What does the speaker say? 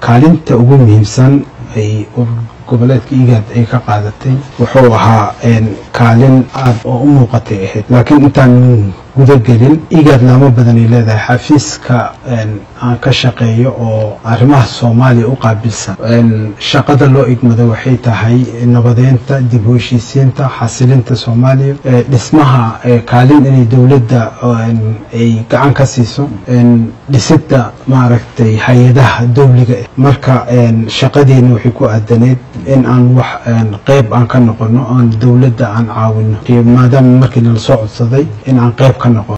kaalinta ugu muhiimsan ay goboleedka igaad ay ka qaadatay wuxuu ahaa kaalin aad oo u muuqatay ahayd laakiin intaan gudagelin igaad laamo badanay leedahay xafiiska aan ka shaqeeyo oo arrimaha soomaaliya u qaabilsan shaqada loo igmado waxay tahay nabadeynta dib u heshiisiinta xasilinta soomaaliya dhismaha kaalin inay dowladda ay gacan ka siiso dhisidda maaragtay hay-adaha dowliga marka shaqadeena waxay ku aadaneyd in aan wax qeyb aan ka noqono aan dowladda aan caawino maadaama markii nala soo codsaday in aan qeyb ka noqono